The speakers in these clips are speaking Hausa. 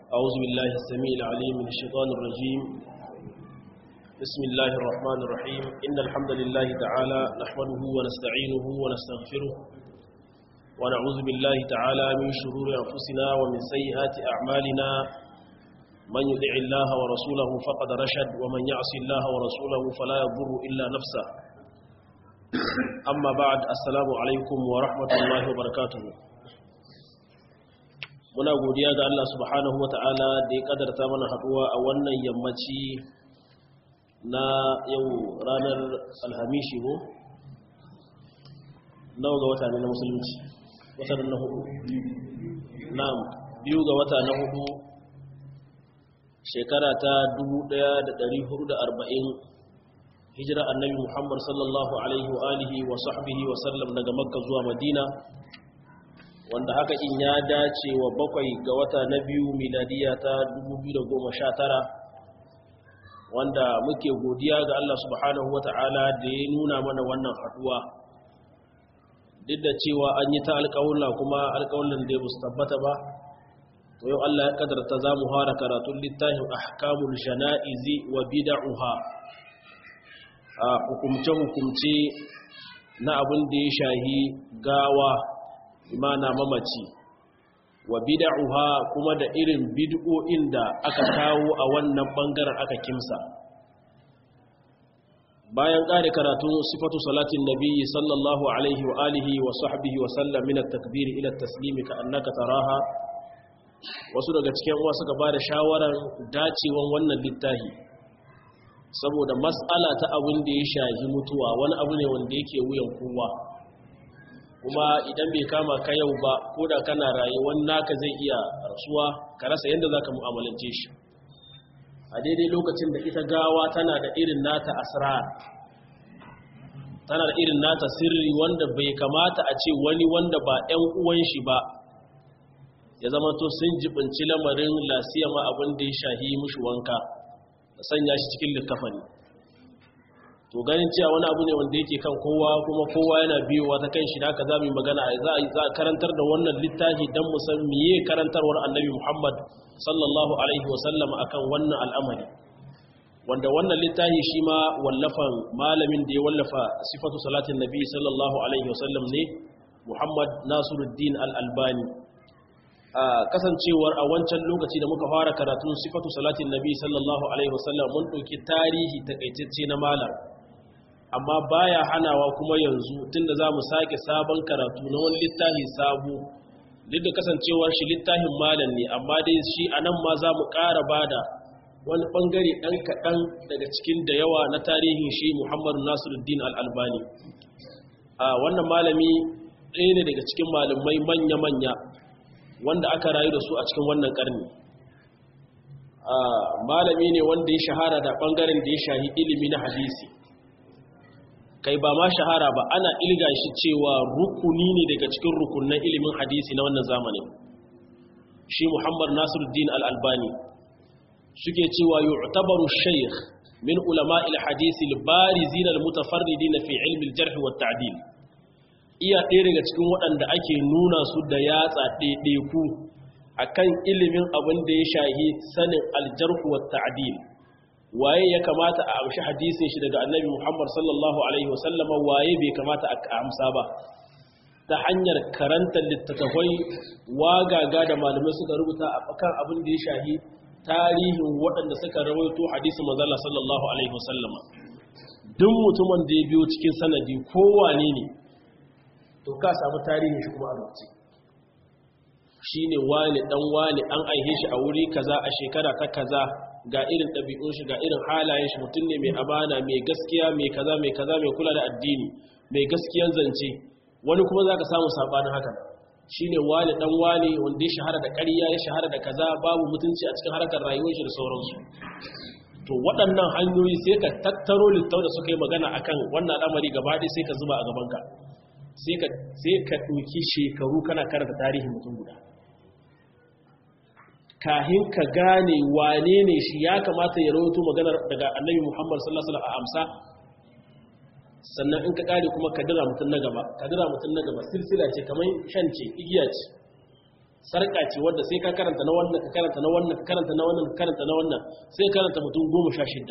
أعوذ بالله السميع العليم من الشيطان الرجيم بسم الله الرحمن الرحيم إن الحمد لله تعالى نحمده ونستعينه ونستغفره ونعوذ بالله تعالى من شرور أنفسنا ومن سيئات أعمالنا من يدع الله ورسوله فقد رشد ومن يعص الله ورسوله فلا يضر إلا نفسه أما بعد السلام عليكم ورحمة الله وبركاته muna godiya ga Allah subhanahu wata'ala da ya kadarta mana haduwa a wannan yammaci na yau ranar alhamishi ko nawa ga wata ne na musulunci wata na hudu na'am biyu ga wata na hudu shekara ta 1440 hijira annabi Muhammad sallallahu alaihi wa alihi wa sahbihi wa sallam daga makka zuwa madina wanda haka in ya dace wa bakwai ga wata na biyu miladiya ta 2019 wanda muke godiya ga Allah subhanahu wa ta'ala da ya nuna mana wannan haduwa duk da cewa an yi ta alƙawulla kuma alƙawullin da ya busu tabbata ba to yau Allah ya kadarta za mu fara karatun littafin ahkamul jana'izi wa bid'uha a hukumce-hukumce na abin da ya shahi gawa imana mamaci wa bid'uha kuma da irin bid'o'in da aka kawo a wannan bangaren aka kimsa bayan ƙare karatun sifatu salatin nabiyyi sallallahu alaihi wa alihi wa sahbihi wa sallam min at-takbir ila at-taslim ka annaka taraha wasu daga cikin uwa suka bada shawarar dacewan wannan littafi saboda mas'ala ta abin da ya shahi mutuwa wani abu ne wanda yake wuyan kowa kuma idan bai kama ka yau ba ko da kana raye wani naka zai iya rasuwa ka rasa yadda za ka mu'amalance shi a daidai lokacin da ita gawa tana da irin nata asrar tana da irin nata sirri wanda bai kamata a ce wani wanda ba 'yan uwan shi ba ya zama to sun jibinci lamarin lasiyama abin da ya shahi mushi wanka da sanya shi cikin littafani to ganin cewa wani abu ne wanda yake kan kowa kuma kowa yana biyowa ta kan shi haka za mu yi magana za a karantar da wannan littafi don mu san miye karantarwar annabi muhammad sallallahu alaihi wasallam akan wannan al'amari wanda wannan littafi shi ma wallafan malamin da ya wallafa sifatu salatin nabi sallallahu alaihi wasallam ne muhammad nasiruddin al-albani a kasancewar a wancan lokaci da muka fara karatun sifatu salatin nabi sallallahu alaihi wasallam mun ɗauki tarihi takaitacce na malam amma baya hanawa kuma yanzu tunda za mu sake sabon karatu na wani littafi sabo duk da kasancewar shi littafin malam ne amma dai shi a nan ma za mu ƙara bada wani ɓangare ɗan kaɗan daga cikin da yawa na tarihin shi muhammadu nasiruddin al'albani a wannan malami ɗaya ne daga cikin malamai manya-manya wanda aka rayu da su a cikin wannan ƙarni malami ne wanda ya shahara da ɓangaren da ya shahi ilimi na hadisi kai ba ma shahara ba ana ilga shi cewa rukuni ne daga cikin rukunan ilimin hadisi na wannan zamanin shi muhammad nasiruddin al'albani suke cewa yu'tabaru shaykh min ulama il-hadisi al-barizin al-mutafarridin fi ilmi al-jarh wa tadil iya ɗaya daga cikin waɗanda ake nuna su da yatsa ɗaiɗaiku akan ilimin abin da ya shahi sanin al-jarh wa tadil waye ya kamata a amshi hadisin shi daga annabi Muhammad sallallahu alaihi wasallama waye bai kamata a amsa ba ta hanyar karanta littattafai wagaga da malamai suka rubuta a kan abin da ya shahi tarihin waɗanda suka rawaito hadisin manzala sallallahu alaihi wasallama duk mutumin da ya biyo cikin sanadi kowane ne to ka samu tarihin shi kuma a rubuce shi ne wani ɗan wani an aihe shi a wuri kaza a shekara ta kaza ga irin ɗabi'un shi ga irin halayen shi mutum ne mai amana mai gaskiya mai kaza mai kaza mai kula da addini mai gaskiyan zance wani kuma za ka samu saɓanin haka shi ne wani ɗan wani wanda ya shahara da ƙarya ya shahara da kaza babu mutunci a cikin harkar rayuwar shi da sauransu to waɗannan hanyoyi sai ka tattaro littau da suka yi magana akan wannan al'amari gaba ɗaya sai ka zuba a gabanka sai ka ɗauki shekaru kana karanta tarihin mutum guda kahin ka gane wane ne shi ya kamata ya rawaito maganar daga annabi Muhammad sallallahu alaihi wasallam a amsa sannan in ka kare kuma ka dira mutum na gaba ka dira mutum na gaba silsila ce kamar shan ce igiya ce sarka ce wadda sai ka karanta na wannan ka karanta na wannan ka karanta na wannan ka karanta na wannan sai karanta mutum goma sha shidda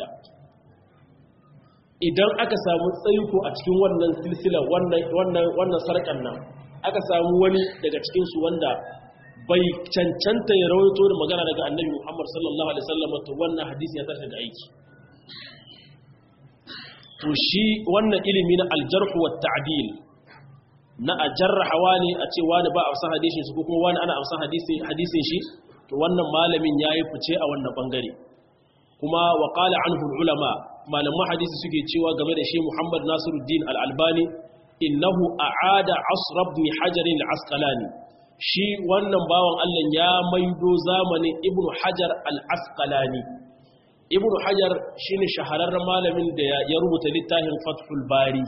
idan aka samu tsaiko a cikin wannan silsila wannan sarkan nan aka samu wani daga cikinsu wanda bai cancanta ya rawaito da magana daga annabi muhammad sallallahu alaihi wasallam to wannan hadisi ya tashi da aiki to shi wannan ilimi na aljarhu wa ta'dil na ajarrahawa ne a ce wani ba a san hadisin shi ko kuma wani ana amsan hadisin shi to wannan malamin yayi fice a wannan bangare kuma wa qala anhu ulama malaman hadisi suke cewa game da shi Muhammad Nasiruddin Al-Albani innahu a'ada asr ibn Hajar al-Asqalani shi wannan bawan Allah ya maido zamanin Ibn Hajar al-Asqalani Ibn Hajar shine shahararren malamin da ya rubuta littafin Fathul Bari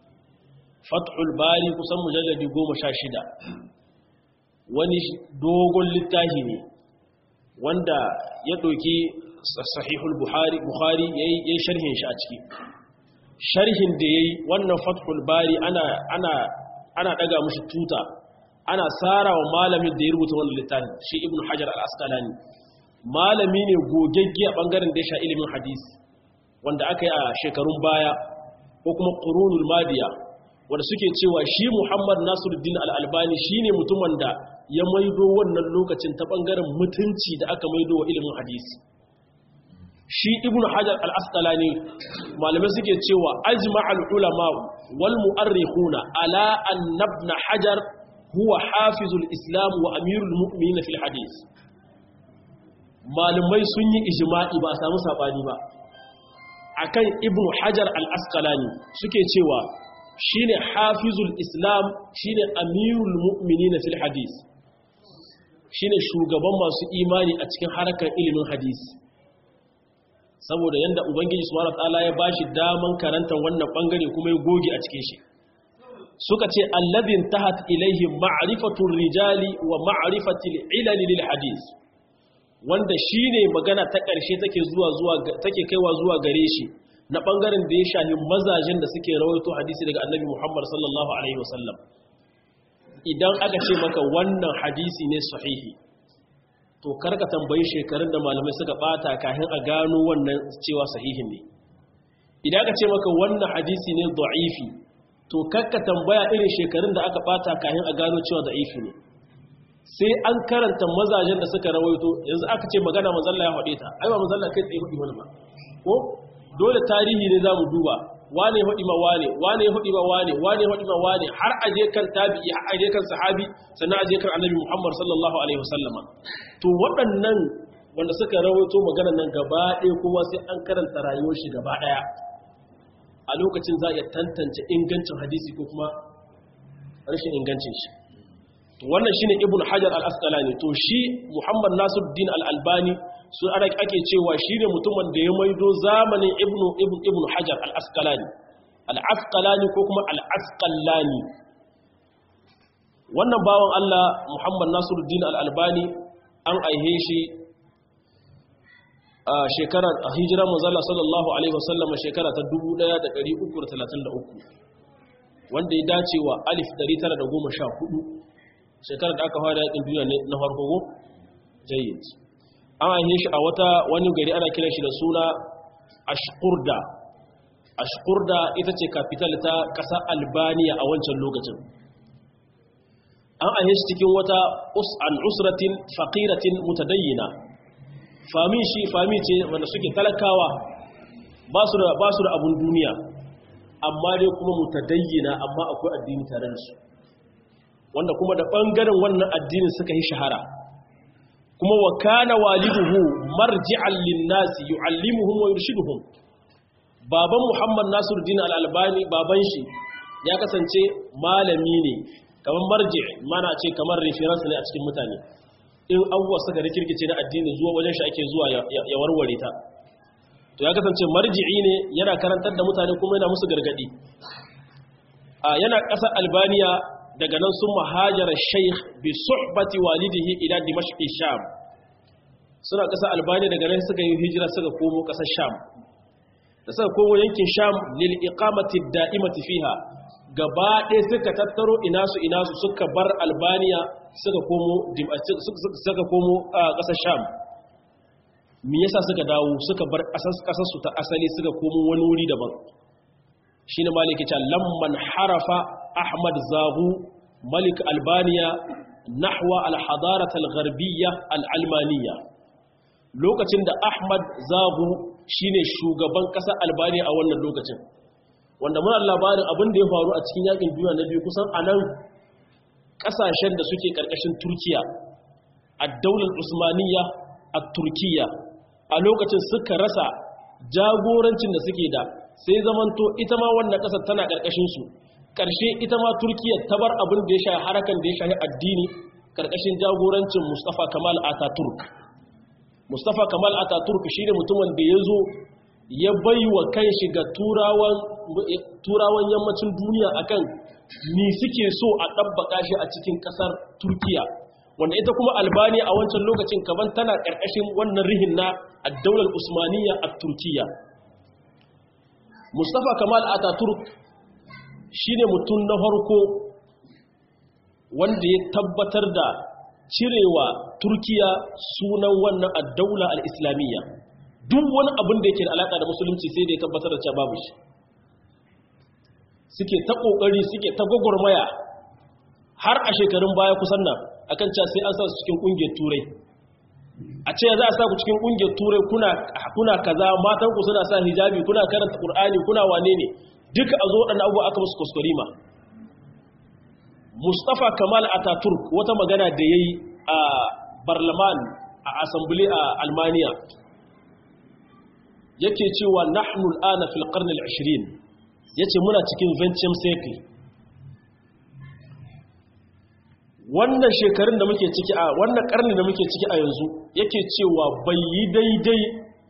Fathul Bari kusan mujalladi 16 wani dogon littafi ne wanda ya ɗauki sahihul buhari bukhari yayi sharhin shi a ciki sharhin da yayi wannan fathul bari ana ana ana daga mushi tuta ana sara wa malamin da ya rubuta wannan littafin shi ibnu hajar al-asqalani malami ne gogegge a bangaren da ya sha ilimin hadisi wanda aka yi a shekarun baya ko kuma qurunul madiya wanda suke cewa shi muhammad nasiruddin al-albani shine mutumin da ya maido wannan lokacin ta bangaren mutunci da aka maido wa ilimin hadisi shi ibnu hajar al-asqalani malamai suke cewa ajma'al ulama wal mu'arrikhuna ala anna ibn hajar huwa hafizul islam wa amirul mu'minin fil hadith malamai sun yi ijma'i ba a samu sabani ba akan ibnu hajar al-asqalani suke cewa shine hafizul islam shine amirul mu'minin fil hadith shine shugaban masu imani a cikin harkar ilimin hadisi saboda yanda ubangiji subhanahu wataala ya bashi daman karantar wannan bangare kuma ya goge a cikin shi suka ce alladhin tahat ilaihi ma'rifatu rijali wa ma'rifati al lil hadith wanda shine magana ta karshe take zuwa zuwa take kaiwa zuwa gare shi na bangaren da ya shahi mazajin da suke rawaito hadisi daga annabi Muhammad sallallahu alaihi wasallam idan aka ce maka wannan hadisi ne sahihi to karka tambayi shekarun da malamai suka bata kafin a gano wannan cewa sahihin ne idan aka ce maka wannan hadisi ne da'ifi to karka tambaya irin shekarun da aka bata kafin a gano cewa da'ifi ne sai an karanta mazajen da suka rawaito yanzu aka ce magana mazalla ya faɗe ta ai ba mazalla kai tsaye faɗi wani ba ko dole tarihi ne za mu duba wane ya faɗi ma wane wane ya faɗi ma wane wane ya faɗi ma wane har aje kan tabi'i har aje kan sahabi sannan aje kan annabi Muhammad sallallahu alaihi wasallama to waɗannan wanda suka rawaito maganar nan gaba ɗaya kowa sai an karanta rayuwar shi gaba ɗaya a lokacin za a iya tantance ingancin hadisi ko kuma rashin ingancin shi to wannan shine ibnu hajar al-asqalani to shi muhammad nasiruddin al-albani su ana ake cewa shine mutumin da ya maido zamanin ibnu ibnu ibnu hajar al-asqalani al-asqalani ko kuma al-asqalani wannan bawan Allah muhammad nasiruddin al-albani an aihe shi a shekarar a hijirar manzala sallallahu alaihi wasallam shekara ta 1333 wanda ya dace wa alif 914 shekarar da aka fara yakin duniya ne na farko go jayyid an aihe shi a wata wani gari ana kiran shi da suna ashqurda ashqurda ita ce capital ta ƙasa albaniya a wancan lokacin an aihe shi cikin wata an usratin faqiratin mutadayyina fami shi fami ce wanda suke talakawa ba su da ba su da abun duniya amma dai kuma mutadayyina amma akwai addini tare da su wanda kuma da ɓangaren wannan addinin suka yi shahara kuma wa kana waliduhu marji'an linnasi yu'allimuhum wa yurshiduhum baban Muhammad Nasiruddin Al-Albani baban shi ya kasance malami ne kamar marji' mana ce kamar reference ne a cikin mutane in abubuwa suka rikirkice na addini zuwa wajen shi ake zuwa ya warware ta to ya kasance marji'i ne yana karantar da mutane kuma yana musu gargadi a yana ƙasar Albaniya daga nan sun mahajara sheikh bi suhbati walidihi ila dimashqi sham suna ƙasar albani daga nan suka yi hijira suka komo ƙasar sham da suka komo yankin sham lil iqamati da'imati fiha gaba ɗaya suka tattaro ina su ina su suka bar albaniya suka komo suka komo a ƙasar sham me yasa suka dawo suka bar ƙasarsu ta asali suka komo wani wuri daban shi ne maliki ce lamman harafa ahmad zahu malik albaniya nahwa alhadarat algharbiyya al'almaniya lokacin da ahmad zahu shine shugaban ƙasar albaniya a wannan lokacin wanda muna labarin abin da ya faru a cikin yakin duniya na biyu kusan anan kasashen da suke karkashin turkiya a daular usmaniya a turkiya a lokacin suka rasa jagorancin da suke da sai zamanto ita ma wannan kasar tana karkashin su karshe ita ma turkiya ta bar abin da ya sha harakan da ya shahi addini karkashin jagorancin mustafa kamal ataturk mustafa kamal ataturk shine mutumin da ya zo ya bai wa kan shiga turawan yammacin duniya akan ni suke so a ɗabbaka shi a cikin ƙasar turkiya wanda ita kuma albaniya a wancan lokacin kaban tana ƙarƙashin wannan rihin na addaular usmaniya a turkiya mustapha kamal ataturk shi ne mutum na farko wanda ya tabbatar da cirewa turkiya sunan wannan addaula al-islamiyya duk wani abin da yake da alaka da musulunci sai da ya tabbatar da cewa babu shi suke ta kokari suke ta gwagwarmaya har a shekarun baya kusan nan akan cewa sai an sa su cikin kungiyar turai a ce za a sa ku cikin kungiyar turai kuna kuna kaza matan ku suna sa hijabi kuna karanta qur'ani kuna wane ne duka a zo wadannan abubuwa aka musu kuskurima Mustafa Kamal Ataturk wata magana da yayi a Barlaman a Assembly a Almania yake cewa nahnu al'ana fil qarn al-20 yace muna cikin 20th century wannan shekarun da muke ciki a wannan karni da muke ciki a yanzu yake cewa bai yi daidai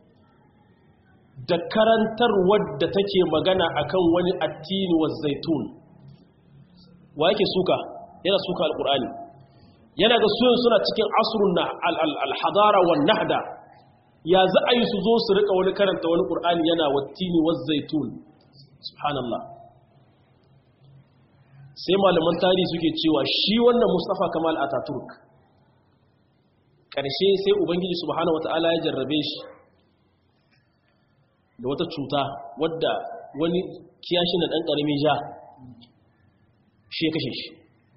da karantar wadda take magana akan wani addini wa zaitun wa yake suka yana suka alqur'ani yana ga suyan suna cikin asrun al-hadara wan nahda ya za a yi su zo su rika wani karanta wani ƙur'ani yana wattini wa zaitun subhanallah sai malaman tarihi suke cewa shi wannan mustafa kamal ataturk ƙarshe sai ubangiji subhanahu wata'ala ya jarrabe shi da wata cuta wadda wani kiyashi na ɗan ƙaramin ja shi ya kashe shi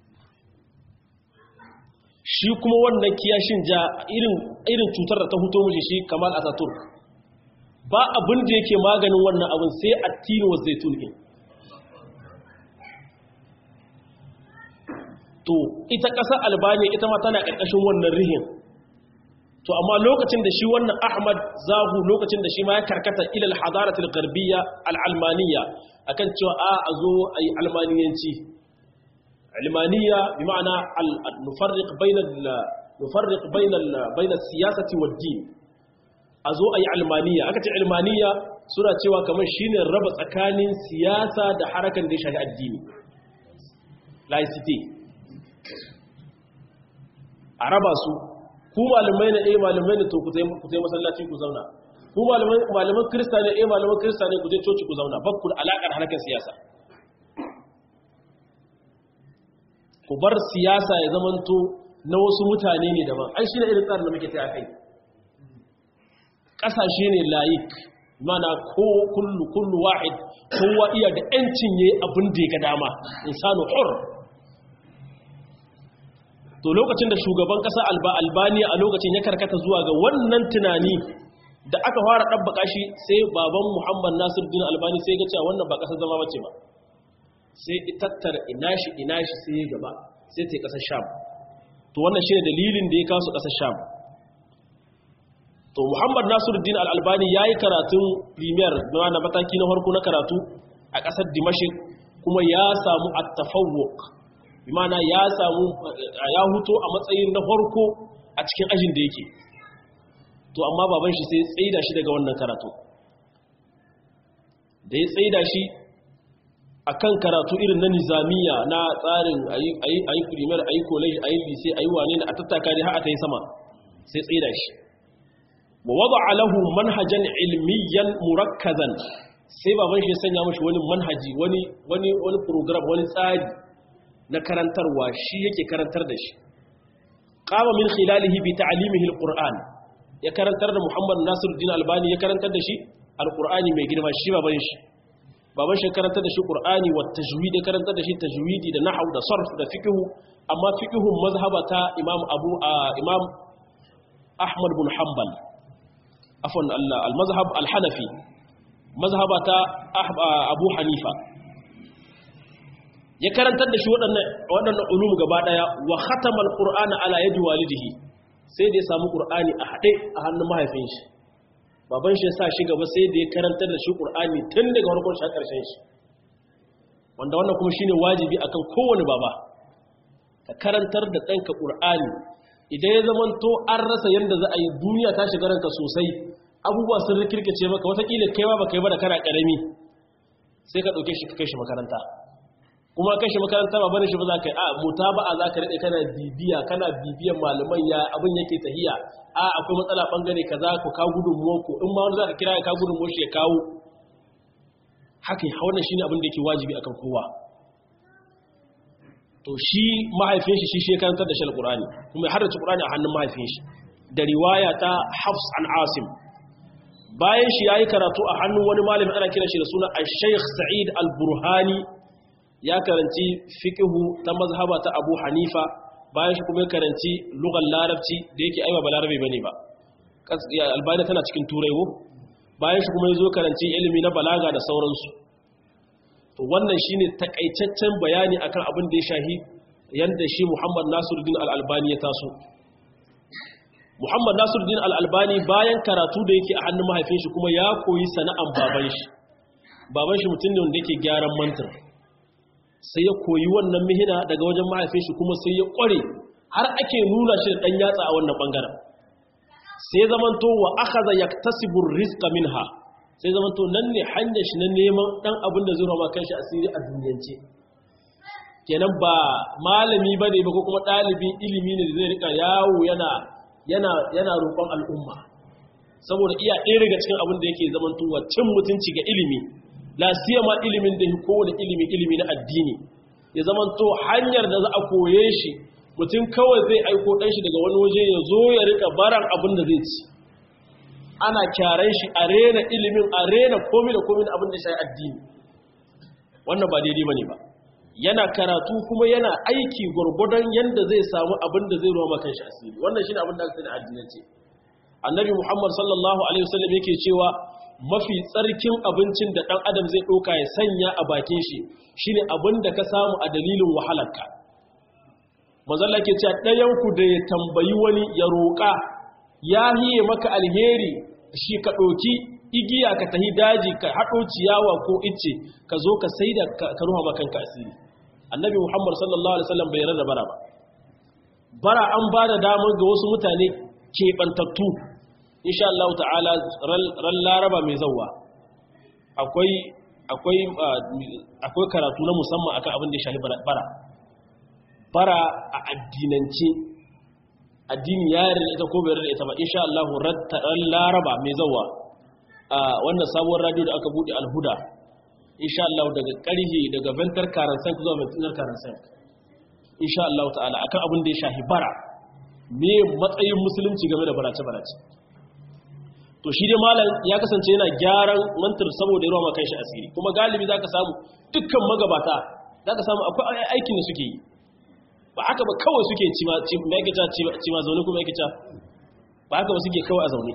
shi kuma wannan kiyashin ja irin cutar da ta huto mishi shi kamal ataturk ba abin da yake maganin wannan abin sai attini wa zaitun ɗin to ita ƙasar albaniya ita ma tana ƙarƙashin wannan rihin to amma lokacin da shi wannan ahmad zahu lokacin da shi ma ya karkata ilal hadaratul garbiyya al'almaniya akan cewa a a zo a yi almaniyanci almaniya bi ma'ana nufarriq nufarriq bainal siyasati wad din a zo a yi almaniya aka ce almaniya suna cewa kamar shine raba tsakanin siyasa da harakan da ya shafi addini laicite a raba su ku malamai na eh malamai ne to ku zai masallaci ku zauna ku malaman kirista ne eh malaman kirista ne ku zai coci ku zauna ba ku da alaƙar harkar siyasa ku bar siyasa ya zamanto na wasu mutane ne daban ai shi ne irin tsarin da muke ta kai ƙasashe ne layik mana ko kullu kullu wahid kowa iya da 'yancin yayi abin da ya ga dama insanu hur to lokacin da shugaban ƙasa alba albaniya a lokacin ya karkata zuwa ga wannan tunani da aka fara ɗabbaka shi sai baban muhammad nasir din albani sai ga cewa wannan ba ƙasar zama bace ba sai tattara ina shi ina shi sai gaba sai ta yi ƙasar sham to wannan shi ne dalilin da ya kasu ƙasar sham to muhammad nasiruddin al'albani ya yi karatun premier na mataki na farko na karatu a ƙasar dimashik kuma ya samu attafawok imana ya samu ya huto a matsayin na farko a cikin ajin da yake to amma baban shi sai tsaida shi daga wannan karatu da ya tsaida shi a kan karatu irin na nizamiya na tsarin a yi premier a yi college a yi lise a yi wane a tattaka ne har ta yi sama sai tsaida shi wa wada alahu manhajan ilmiyan murakkazan sai baban shi ya sanya mashi wani manhaji wani wani wani program wani tsari na karantarwa shi yake karantar da shi qama min khilalihi bi ta'limihi alquran ya karantar da Muhammad Nasiruddin Albani ya karantar da shi alqurani mai girma shi baban shi baban shi karantar da shi qur'ani wa tajwid ya karantar da shi tajwidi da nahwu da sarf da fiqh amma fiqhun mazhabata imam abu imam ahmad bin hanbal afwan Allah al-mazhab al-hanafi mazhabata abu hanifa ya karantar da shi waɗannan waɗannan ulum gaba daya wa khatama al-qur'ana ala yadi walidihi sai da ya samu qur'ani a hade a hannun mahaifin shi baban shi ya sa shi gaba sai da ya karantar da shi qur'ani tun daga farkon shi karshen shi wanda wannan kuma shine wajibi akan kowane baba ka karantar da ɗanka qur'ani idan ya zamanto an rasa yanda za a yi duniya ta shiga ranka sosai abubuwa sun rikirkice maka watakila kaiwa ba kai ba da kana karami sai ka ɗauke shi ka kai shi makaranta kuma kai shi makaranta ba bane shi ba za ka yi a mota ba a za ka daɗe kana bibiya kana bibiyan malaman ya abin yake tahiya a akwai matsala ɓangare ka za ku kawo gudunmuwa ku in ma wani za ka kira ya kawo gudunmuwa shi ya kawo haka wannan shi ne abin da yake wajibi akan kowa to shi mahaifin shi shi shi ya karantar da shi alƙur'ani kuma ya harrace ƙur'ani a hannun mahaifin shi da riwaya ta hafs an asim bayan shi ya yi karatu a hannun wani malami ana kira shi da suna al-shaykh sa'id al-burhani ya karanci fiqhu ta mazhaba ta abu hanifa bayan shi kuma ya karanci lugar larabci da yake aiwa ba larabe bane ba albani tana cikin turai wo bayan shi kuma ya zo karanci ilimi na balaga da sauransu to wannan shine takaitaccen bayani akan abin da ya shahi yanda shi muhammad nasiruddin al-albani ya taso Muhammad Nasiruddin Al-Albani bayan karatu da yake a hannun mahaifin shi kuma ya koyi sana'an baban shi. Baban shi mutum ne wanda yake gyaran mantar. Sai ya koyi wannan mihina daga wajen mahaifin shi kuma sai ya kware har ake nuna shi da dan yatsa a wannan bangaren. Sai zamanto wa akhadha yaktasibu rizqa minha. Sai zamanto nan ne hanyar shi na neman dan abin da zai rama kanshi asiri a duniyance. Kenan ba malami bane ba ko kuma dalibin ilimi ne da zai rika yawo yana yana roƙon al'umma saboda iya ɗaya daga cikin abin da yake zamantowa cin mutunci ga ilimi la ma ilimin da ya kowane ilimi ilimi na addini ya zamanto hanyar da za a koye shi mutum kawai zai aiko ɗan shi daga wani waje ya zo ya rika baran abin da zai ci ana kyaran shi a rena ilimin a rena komi da komi da abin da shi addini wannan ba daidai bane ba yana karatu kuma yana aiki gwargwadon yadda zai samu abin da zai roma kan shi asiri wannan shi ne abin da aka sani addinance annabi muhammad sallallahu alaihi wasallam yake cewa mafi tsarkin abincin da ɗan adam zai ɗauka ya sanya a bakin shi shine abin da ka samu a dalilin wahalarka mazalla ke cewa ɗayanku da ya tambayi wani ya roƙa ya hiye maka alheri shi ka ɗauki igiya ka tahi daji ka haɗo ciyawa ko icce ka zo ka sai da ka ruwa makanka asiri annabi muhammad sallallahu alaihi wasallam bai rarraba bara ba bara an ba da damar ga wasu mutane keɓantattu insha Allah ta'ala ran laraba mai zauwa akwai akwai akwai karatu na musamman akan abin da ya shahi bara bara a addinance addini ya yarda ita ko bai yarda ita ba insha Allah ran laraba mai zauwa a wannan sabuwar radio da aka bude alhuda insha Allah daga karhe daga ventar karansan zuwa ventar karansan insha Allah ta'ala akan abin da ya shahi bara me matsayin musulunci game da barace barace to shi dai malam ya kasance yana gyaran mantar saboda yawa makan shi asiri kuma galibi zaka samu dukkan magabata zaka samu akwai aikin da suke yi ba haka ba kawai suke cima cima zaune kuma yake ta ba haka ba suke kawai a zaune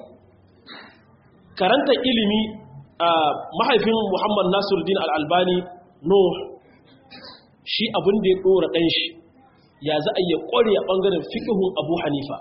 karanta ilimi a mahaifin muhammad nasiruddin al'albani no shi abin da ya ɗora ɗan shi ya za a yi ƙware a ɓangaren fikihun abu hanifa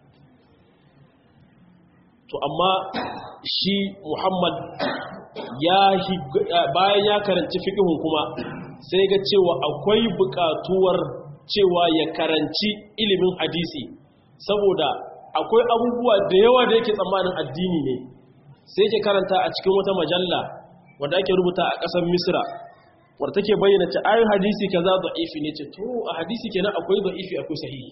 to amma shi muhammad ya bayan ya karanci fikihun kuma sai ga cewa akwai buƙatuwar cewa ya karanci ilimin hadisi saboda akwai abubuwa da yawa da yake tsammanin addini ne sai ke karanta a cikin wata majalla wadda ake rubuta a ƙasar misra wadda take bayyana ce ayin hadisi kaza da'ifi ne ce to a hadisi kenan akwai da'ifi akwai sahihi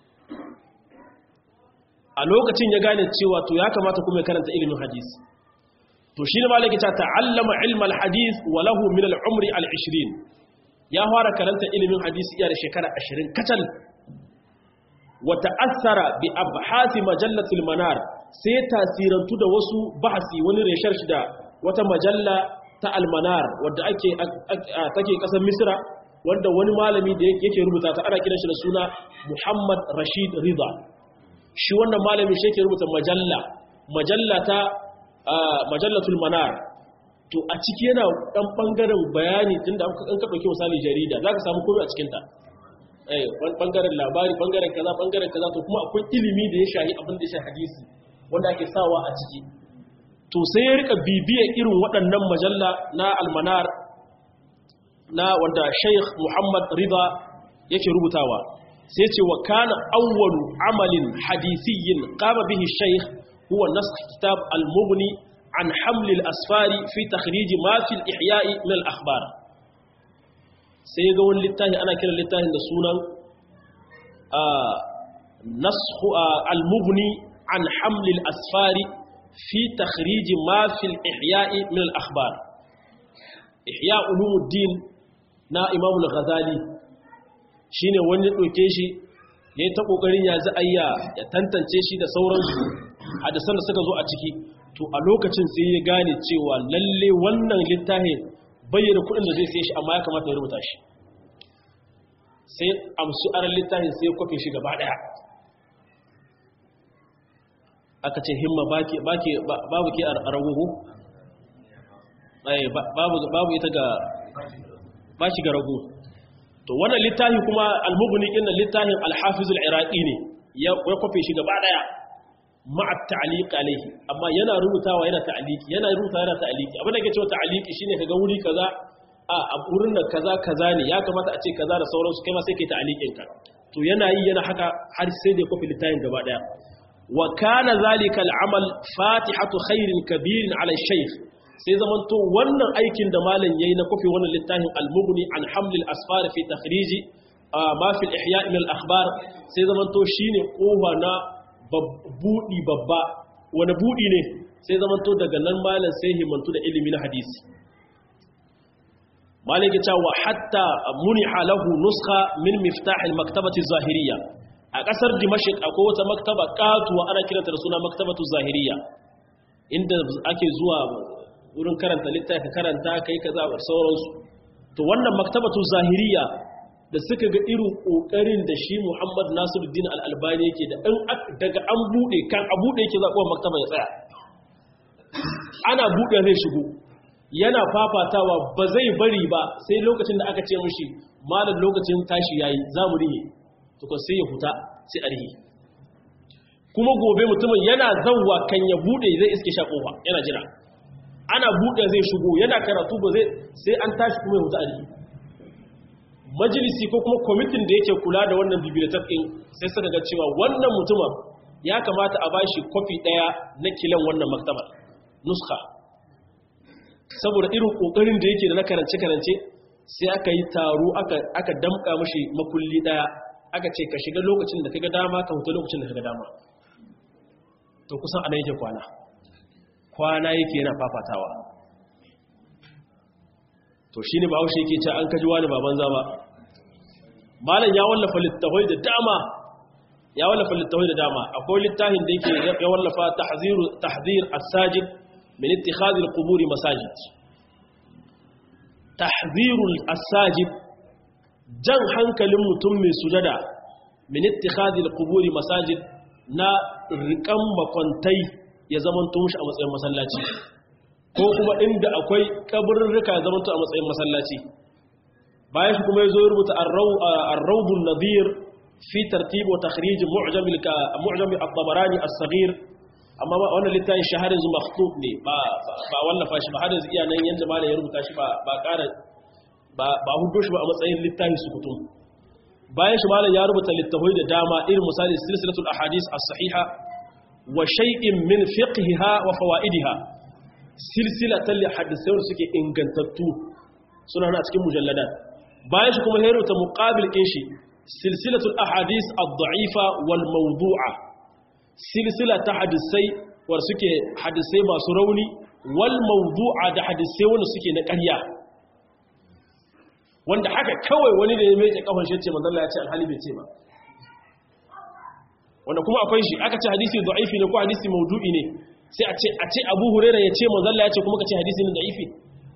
a lokacin ya gane cewa to ya kamata kuma ya karanta ilimin hadisi to shi ne malaki ta ta'allama ilmal hadis wa lahu min al-umri al-20 ya fara karanta ilimin hadisi iya da shekara 20 kacal wa ta'assara bi abhasi majallatil manar sai tasirantu da wasu bahasi wani reshar shi da wata majalla ta almanar wadda ake take kasar misra wanda wani malami da yake rubuta ta ana kiran shi da suna Muhammad Rashid Rida shi wannan malami shi yake rubuta majalla majalla ta majallatul manar to a ciki yana dan bangaren bayani tunda an ka dauki misali jarida zaka samu komai a cikin ta eh bangaren labari bangaren kaza bangaren kaza to kuma akwai ilimi da ya shahi abin da ya shahi hadisi wanda ake sawa a ciki to sai ya rika bibiyar irin waɗannan majalla na almanar na wanda Sheikh Muhammad Rida yake rubutawa sai ce wa kana awwalu amalin hadisiyyin qama bihi Sheikh huwa nasakh kitab al-mughni an haml al-asfari fi takhrij ma fi al-ihya'i min al-akhbar sai ga wani littafi ana kiran littafin da sunan nasakh al-mughni an haml al-asfari fi takhrij ma fi al-ihya'i min al-akhbar ihya ulumuddin na imamu al-ghazali shine wani doke shi yayin ta kokarin ya za ayya ya tantance shi da sauransu hadisan da suka zo a ciki to a lokacin sai ya gane cewa lalle wannan littafin bayyana kudin da zai sai shi amma ya kamata ya rubuta shi sai amsu aran littafin sai ya kwafe shi gaba daya aka ce himma baki baki babu ke a ragogo babu ita ga ba shi ga rago to wannan littafi kuma al-mughni din littafin al-hafiz al-iraqi ne ya kwafe shi gaba daya ma'a ta'liq alayhi amma yana rubutawa yana ta'liqi yana rubutawa yana ta'liqi abin da ke cewa ta'liqi shine kaga wuri kaza a a wurin nan kaza kaza ne ya kamata a ce kaza da sauransu kai ma sai kai ta'liqin ka to yana yi yana haka har sai da kwafe littafin gaba daya wa kana zalika al-amal fatihatu khairin kabirin ala shaykh sai zamanto wannan aikin da malam yayi na kofi wannan littafin al-mughni an hamlil asfar fi takhriji ma fi al-ihya' min al-akhbar sai zamanto shine kowa na budi babba wani budi ne sai zamanto daga nan malam sai himantu da ilimi na hadisi malam ya cewa hatta muniha lahu nuskha min miftah al-maktabati az-zahiriyya a kasar dimashq akwai wata maktaba katuwa ana kiranta da suna maktabatu zahiriyya inda ake zuwa wurin karanta littafi karanta kai kaza da sauransu to wannan maktabatu zahiriya da suka ga irin kokarin da shi Muhammad Nasiruddin Al-Albani yake da in daga an bude kan a bude yake zakuwa maktaba ya tsaya ana bude zai shigo yana fafatawa ba zai bari ba sai lokacin da aka ce mishi malam lokacin tashi yayi zamu rihe to ko sai ya huta sai a rihe kuma gobe mutumin yana zawwa kan ya bude zai iske sha kofa yana jira ana buɗe zai shigo yana karatu ba zai sai an tashi kuma ya huta a jiki majalisi ko kuma kwamitin da yake kula da wannan bibliotek ɗin sai suka ga cewa wannan mutumin ya kamata a bashi kwafi ɗaya na kilan wannan maktabar nuska saboda irin ƙoƙarin da yake da na karance-karance sai aka yi taro aka damƙa mashi makulli ɗaya aka ce ka shiga lokacin da ka ga dama ka huta lokacin da ka ga dama to kusan ana yake kwana kwana yake yana fafatawa to shi ne bahaushe yake ce an kaji wani baban zama malam ya wallafa littafai da dama ya wallafa littafai da dama akwai littafin da yake ya wallafa tahzir as-sajid min ittikhadhi al-qubur masajid tahzir as-sajid jan hankalin mutum mai sujada min ittikhadhi al-qubur masajid na rikan makwantai ya zamanto mushi a matsayin masallaci ko kuma inda akwai kaburrika ya zamanto a matsayin masallaci bayan shi kuma ya zo ya rubuta ar-rawdun nadir fi tartib wa takhrij mu'jam mu'jam at-tabarani as-saghir amma wannan littafin shaharin zu makhtub ne ba ba wallafa shi ba har yanzu iya nan yanda malai ya rubuta shi ba ba ƙara ba ba hudo shi ba a matsayin littafin su kutum bayan shi malai ya rubuta littafai da dama irin misali silsilatul ahadith as-sahiha wa shay'in min fiqhiha wa fawaidiha silsilatan li hadisai suke ingantattu suna na cikin mujalladat bayan shi kuma ya rubuta muqabil din shi silsilatul ahadith ad-da'ifa wal mawdu'a silsila ta hadisai war suke hadisai masu rauni wal mawdu'a da hadisai wanda suke na ƙarya wanda haka kawai wani da ya mai kafan shi ce manzo Allah ya ce alhali bai ce ba wanda kuma akwai shi aka ce hadisi da'ifi ne ko hadisi maudu'i ne sai a ce a ce Abu Hurairah ya ce manzo Allah ya ce kuma ka ce hadisi ne da'ifi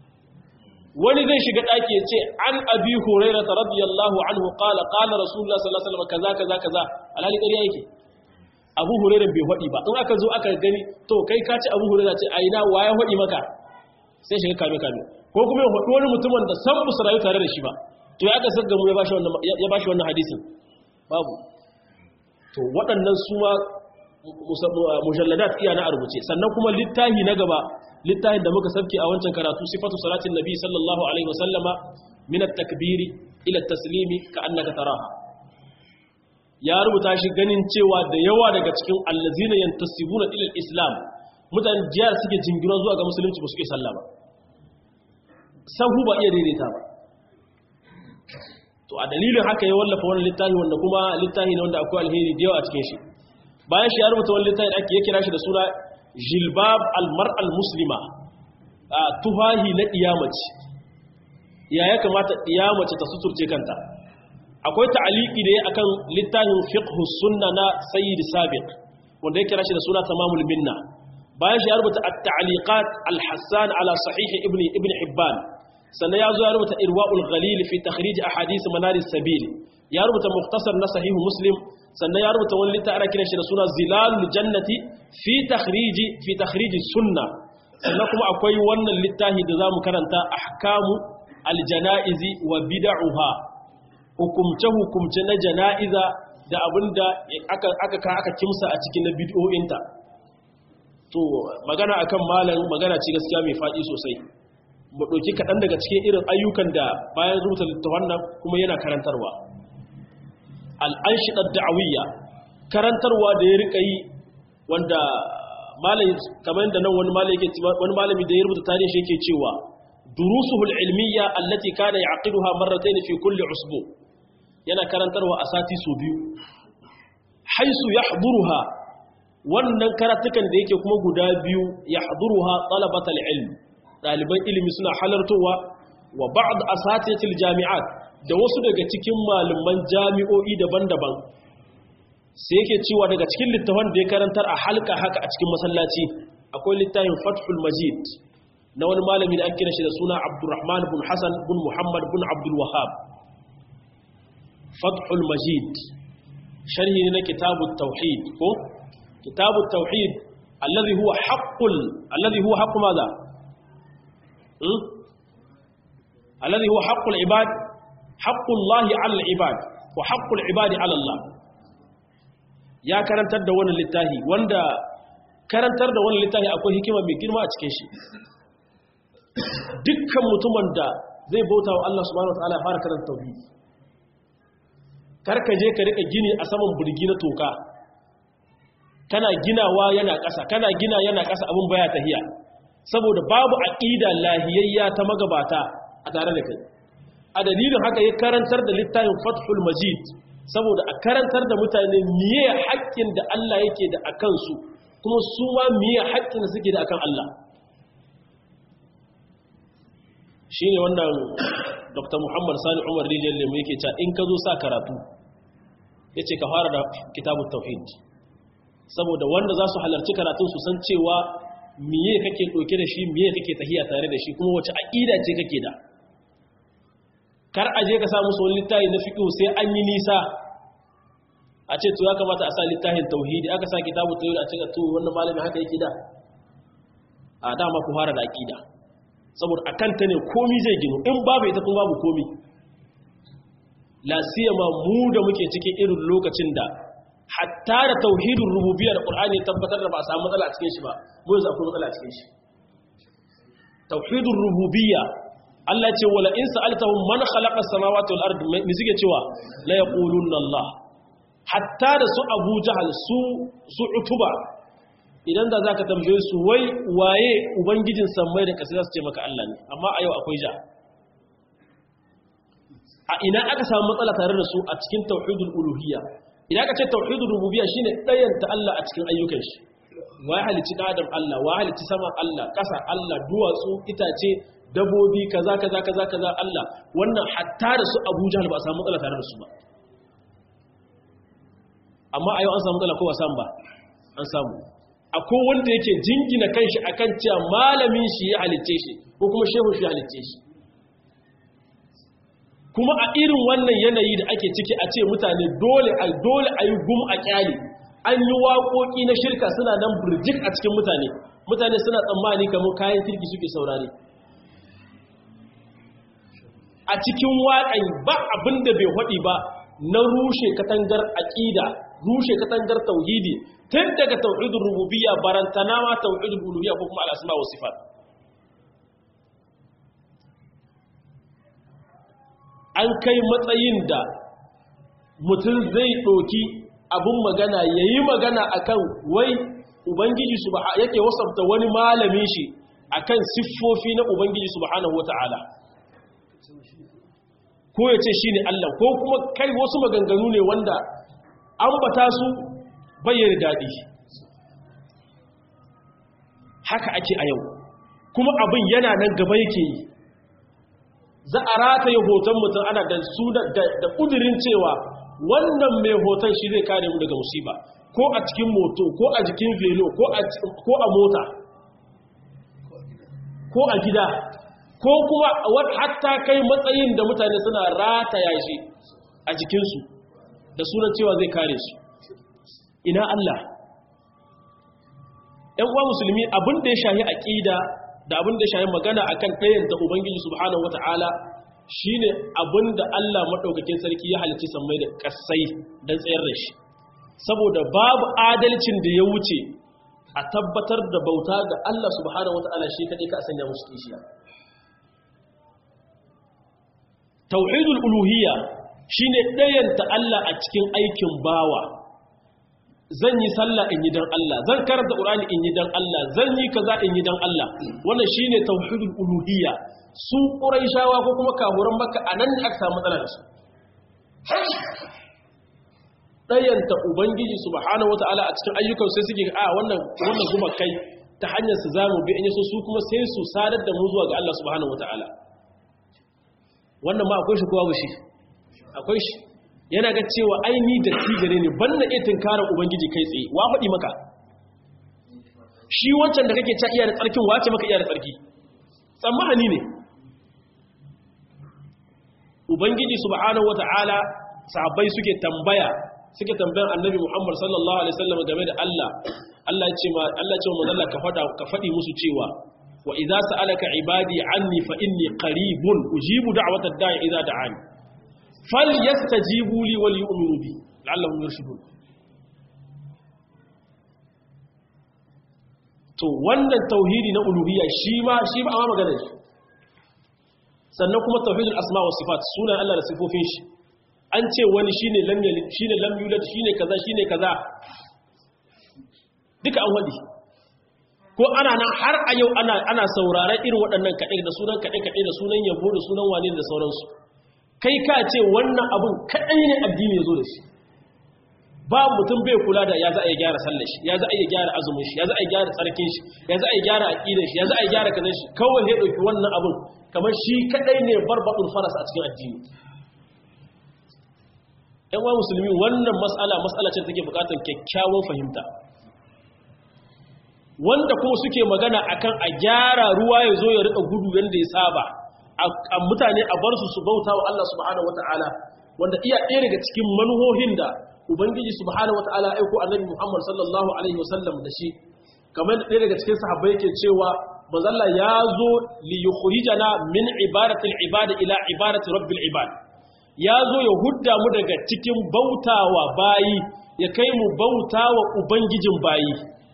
wani zai shiga daki ya ce an Abi Hurairah radiyallahu anhu qala qala Rasulullah sallallahu alaihi wasallam kaza kaza kaza alhali ƙarya yake Abu Hurairah bai hadi ba in aka zo aka gani to kai ka ce Abu Hurairah ce a ina waye hadi maka sai shiga kame kame ko kuma ya hadi wani mutumin da san musu rayu tare da shi ba to ya aka sagga mu ya bashi wannan ya bashi wannan hadisin babu to waɗannan su ma mujalladat iya na rubuce sannan kuma littahi na gaba littahin da muka sabke a wancan karatu sifatu salatin nabi sallallahu alaihi wasallama min at-takbiri ila at-taslimi ka annaka taraha ya rubuta shi ganin cewa da yawa daga cikin allazina yantasibuna ila al-islam mutane jiyar suke jingiro zuwa ga musulunci ba su iya sallah ba sahu ba iya daidaita ba to a dalilin haka ya wallafa wani littafi wanda kuma littafi ne wanda akwai alheri da yawa a cikin shi bayan shi ya rubuta wani littafi da ake ya kira shi da suna jilbab almar almuslima a tufahi na iyamaci ya ya kamata iyamaci ta suturce kanta akwai ta'aliki da ya akan littafin fiqh sunna na sayyid sabiq wanda ya kira shi da suna tamamul minna bayan shi ya rubuta at-ta'liqat al-hassan ala sahih ibn ibn hibban sannan ya zo ya rubuta irwa'ul ghalil fi takhrij ahadith manaris sabil ya rubuta mukhtasar na sahih muslim sannan ya rubuta wani littafi ana kiran shi da suna zilalul jannati fi takhrij fi takhrij sunna sannan kuma akwai wannan littafi da zamu karanta ahkamu aljanaizi wa bid'uha hukumce hukumce na janaiza da abinda aka aka aka kimsa a cikin na bid'o'inta to magana akan malam magana ce gaskiya mai fadi sosai mu ɗauki kaɗan daga cikin irin ayyukan da bayan rubuta littafan nan kuma yana karantarwa al'anshidar da'awiyya karantarwa da ya rika yi wanda malami kamar yadda nan wani malami yake wani malami da ya rubuta tarihi yake cewa durusuhul ilmiyya allati kana yaqiduha marratayn fi kulli usbu yana karantarwa a sati so biyu haisu yahduruha wannan karatukan da yake kuma guda biyu yahduruha talabatul ilm ɗaliban ilimi suna halartowa wa ba'ad asatiyatil jami'at da wasu daga cikin malaman jami'o'i daban-daban sai yake cewa daga cikin littafan da ya karantar a halka haka a cikin masallaci akwai littafin fathul majid na wani malami da ake shi da suna abdurrahman bin hassan bin muhammad bin abdul wahab fathul majid sharhi ne na kitabut tauhid ko kitabut tauhid alladhi huwa haqqul alladhi huwa haqqu madha الذي هو حق العباد حق الله على العباد وحق العباد على الله ya karantar da wannan littafi wanda karantar da wannan littafi akwai hikima mai girma a cikin shi dukkan mutumin da zai bauta wa Allah subhanahu wataala ya fara karanta tauhidi karka je ka rika gini a saman burgi na toka kana ginawa yana ƙasa kana gina yana ƙasa abin baya tahiya saboda babu aqida lahiyayya ta magabata a tare da kai a dalilin haka ya karantar da littafin Fathul Majid saboda a karantar da mutane miye haƙƙin da Allah yake da akan su kuma su ma miye haƙƙin da suke da akan Allah shine wannan Dr. Muhammad Sani Umar Rijal Lemu yake cewa in ka zo sa karatu yace ka fara da kitabut tauhid saboda wanda za su halarci karatun su san cewa miye kake ɗauke da shi miye kake tahiya tare da shi kuma wace aƙida ce kake da kar aje ka sa musu wani littafi na fiqh sai an yi nisa a ce to ya kamata a sa littafin tauhidi aka sa kitabu tauhid a ce to wannan malami haka yake da a dama ku fara da aƙida saboda akan ta ne komi zai gino in babu ita kuma babu komi la siyama mu da muke cikin irin lokacin da hatta da tauhidin rububiyar Qur'ani ya tabbatar da ba a samu matsala a cikin shi ba mu yanzu akwai matsala a cikin shi tauhidin rububiyya Allah ce wala in sa'altahum man khalaqa as-samawati wal ardi me suke cewa la yaqulunna Allah hatta da su Abu Jahal su su Utuba idan da zaka tambaye su wai waye ubangijin sammai da ƙasa su ce maka Allah ne amma a yau akwai ja a ina aka samu matsala tare da su a cikin tauhidul uluhiyya idan aka ce tauhidul rububiyya shine ɗayanta Allah a cikin ayyukan shi wa halici adam Allah wa halici saman Allah ƙasa Allah duwatsu itace dabobi kaza kaza kaza kaza Allah wannan hatta da su Abu Jahl ba a samu matsala tare da su ba amma a yau an samu matsala ko samu ba an samu akwai wanda yake jingina kanshi akan cewa malamin shi ya halicce shi ko kuma shehu shi ya halicce shi kuma a irin wannan yanayi da ake ciki a ce mutane dole a dole a yi gum a kyali an yi waƙoƙi na shirka suna nan burjik a cikin mutane mutane suna tsammani kamar kayan kirki suke saurare a cikin waƙan ba abin da bai haɗi ba na rushe katangar aƙida rushe katangar tauhidi tun daga tauhidin rububiyya barantana ma tauhidin uluhiyya ko kuma al'asma wa sifat an kai matsayin da mutum zai ɗoki abin magana ya yi magana akan wai ubangiji su ba yake wasafta wani malamin shi akan siffofi na ubangiji subhanahu wata'ala ko ya ce shi ne Allah ko kuma kai wasu maganganu ne wanda an bata su bayyana daɗi haka ake a yau kuma abin yana nan gaba yake yi za a rataye hoton mutum ana da su da ƙudurin cewa wannan mai hoton shi zai kare mu daga musiba ko a cikin moto ko a jikin velo ko a mota ko a gida ko kuma hatta kai matsayin da mutane suna rataya shi a jikinsu da sunan cewa zai kare su ina Allah ‘yan uwa musulmi abin da ya shahi aƙida da abin da ya shahi magana a kan ɗayan da Ubangiji subhanahu wa ta'ala shi ne abin da Allah maɗaukakin sarki ya halitta sammai da ƙasai don tsayar da shi saboda babu adalcin da ya wuce a tabbatar da bauta ga Allah subhanahu wa ta'ala shi kaɗai ka sanya musu kishiya tauhidul uluhiyya shine ɗayanta Allah a cikin aikin bawa zan yi sallah in yi dan Allah zan karanta Qur'ani in yi dan Allah zan yi kaza in yi dan Allah wannan shine tauhidul uluhiyya su quraishawa ko kuma kafuran makka anan ne aka samu matsala da su ɗayanta ubangiji subhanahu wataala a cikin ayyukan sai suke a wannan wannan kuma kai ta hanyar su zamu bi in yaso su kuma sai su sadar da mu zuwa ga Allah subhanahu wataala wannan ma akwai shi kowa ba shi akwai shi yana ga cewa aini da tigare ne ban na iya tunkarar ubangiji kai tsaye wa faɗi maka shi wancan da kake ta iya da tsarkin wace maka iya da tsarki tsammani ne ubangiji subhanahu wata'ala sahabbai suke tambaya suke tambayan annabi muhammad sallallahu alaihi wasallam game da Allah Allah ya ce ma Allah ya ce ma Allah ka faɗa ka faɗi musu cewa wa idza sa'alaka ibadi anni fa inni qaribun ujibu da'watad da'i idza da'ani falyastajibu li wal yu'minu bi la'allahum yarshudun to wannan tauhidi na uluhiyya shi ma shi ba amma magana shi sannan kuma tauhidul asma wa sifat sunan Allah da sifofin shi an ce wani shine lam yalid shine lam yulad shine kaza shine kaza duka an wadi ko ana nan har a yau ana ana sauraron irin waɗannan kaɗe da sunan kaɗe kaɗe da sunan yabo da sunan wane da sauransu kai ka ce wannan abun kaɗai ne addini ya zo da shi ba mutum bai kula da ya za a yi gyara sallar shi ya za a yi gyara azumin shi ya za a yi gyara tsarkin shi ya za a yi gyara aqidar shi ya za a yi gyara kazan shi kawai ya dauki wannan abun kamar shi kadai ne barbadul faras a cikin addini ɗan wa musulmi wannan mas'ala mas'ala ce take bukatar kyakkyawan fahimta wanda kuma suke magana akan a gyara ruwa ya zo ya rika gudu yanda ya saba a mutane a bar su su bauta wa Allah subhanahu wataala wanda iya ɗaya daga cikin manuhohin da ubangiji subhanahu wataala aiko annabi Muhammad sallallahu alaihi wasallam da shi kamar ɗaya daga cikin sahabbai yake cewa manzalla ya zo li yukhrijana min ibadatil ibada ila ibadati rabbil ibad ya zo ya hudda mu daga cikin bautawa bayi ya kai mu bautawa ubangijin bayi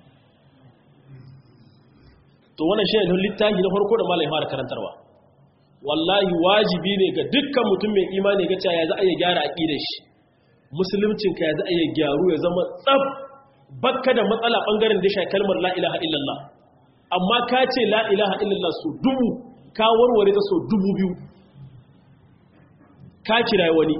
to wannan shi ne littafi na farko da malai fara karantarwa wallahi wajibi ne ga dukkan mutum mai imani ga cewa ya za a iya gyara aqidar shi musuluncinka ya za a iya gyaru ya zama tsab bakka da matsala bangaren da shi kalmar la ilaha illallah amma ka ce la ilaha illallah so dubu ka warware ta so dubu biyu ka kira wani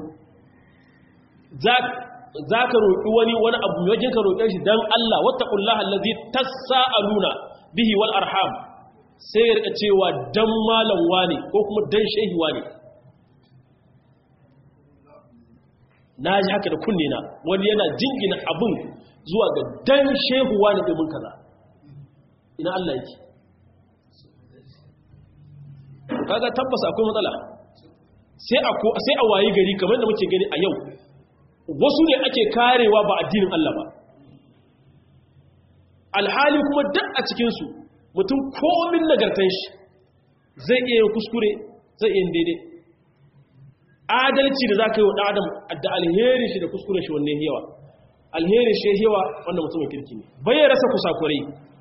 za ka roƙi wani wani abu wajen ka roƙe shi don Allah wattaqullaha allazi tasaaluna bihi wal arham sai ya rika cewa dan malam wani ko kuma dan shehi wani na ji haka da kunne na wani yana jingina abin zuwa ga dan shehuwa na ɗin kaza ina Allah yake kaga tabbas akwai matsala sai a wayi gari kamar da muke gani a yau wasu ne ake karewa ba addinin Allah ba alhali kuma duk a cikinsu mutum komin nagartan shi zai iya yin kuskure zai iya daidai adalci da za ka yi wa ɗadam da alheri shi da kuskure shi wanne yawa alheri shi yawa wanda mutumin kirki ne bai rasa kusakurai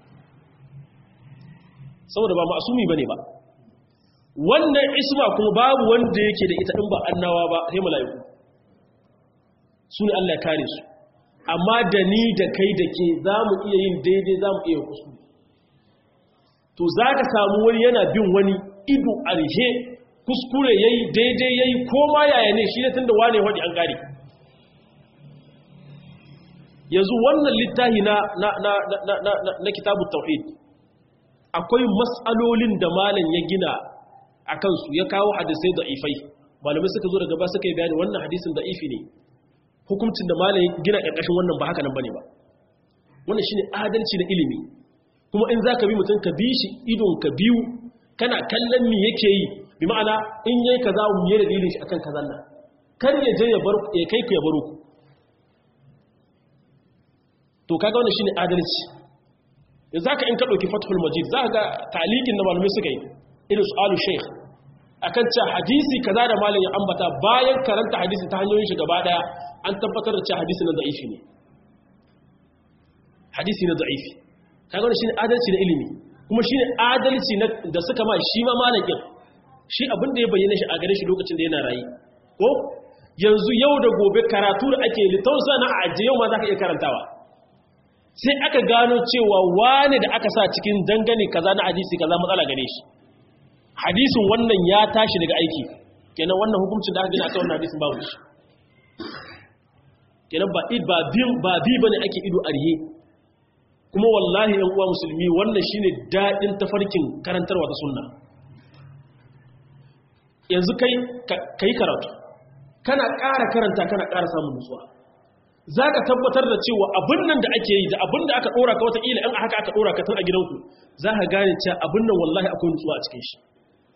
saboda ba ma'asumi ba ne ba wannan isma kuma babu wanda yake da ita in ba annawa ba sai mala'iku su ne Allah ya kare su amma da ni da kai da ke za mu iya yin daidai za mu iya kuskure to za ka samu wani yana bin wani ido a rihe kuskure ya yi daidai ya yi koma yaya ne shi ne tun da wane waɗi an gari yanzu wannan littahi na, na, na, na, na, na, na kitabu tauhid akwai matsalolin da malam ya gina a kansu ya kawo hadisai da ifai malamai suka zo daga ba suka yi bayani wannan hadisin da ifi ne hukuncin da malam ya gina ƙarƙashin wannan ba haka nan bane ba wannan shine adalci na ilimi kuma in zaka bi mutum ka bi shi idon ka biyu kana kallon me yake yi bi ma'ana in yayi kaza mu yi dalilin shi akan kazan nan kar ya je ya bar ya kai ku ya baro ku to kaga wannan shine adalci yanzu zaka in ka dauki fathul majid zaka ga talikin da malamai suka yi irin su'alu sheikh akan cewa hadisi kaza da malam ya ambata bayan karanta hadisi ta hanyoyin shi gaba daya an tabbatar da cewa hadisi na da'ifi ne hadisi na da'ifi kaga wannan shine adalci na ilimi kuma shine adalci na da suka ma shi ma malakin shi abin da ya bayyana shi a gare shi lokacin da yana rayi ko yanzu yau da gobe karatu da ake litausa na ajiye yau ma zaka iya karantawa sai aka gano cewa wani da aka sa cikin dangane kaza na hadisi kaza matsala gare shi hadisin wannan ya tashi daga aiki kenan wannan hukuncin da aka gina akan wannan hadisin babu shi kenan ba id ba bi ba bi bane ake ido arhe kuma wallahi yan uwa musulmi wannan shine dadin tafarkin karantarwa ta sunna yanzu kai kai karatu kana ƙara karanta kana ƙara samun nutsuwa za ka tabbatar da cewa abin nan da ake yi da abin da aka ɗora ka watakila in haka aka ɗora ka tun a gidanku za ka gane cewa abin nan wallahi akwai nutsuwa a cikin shi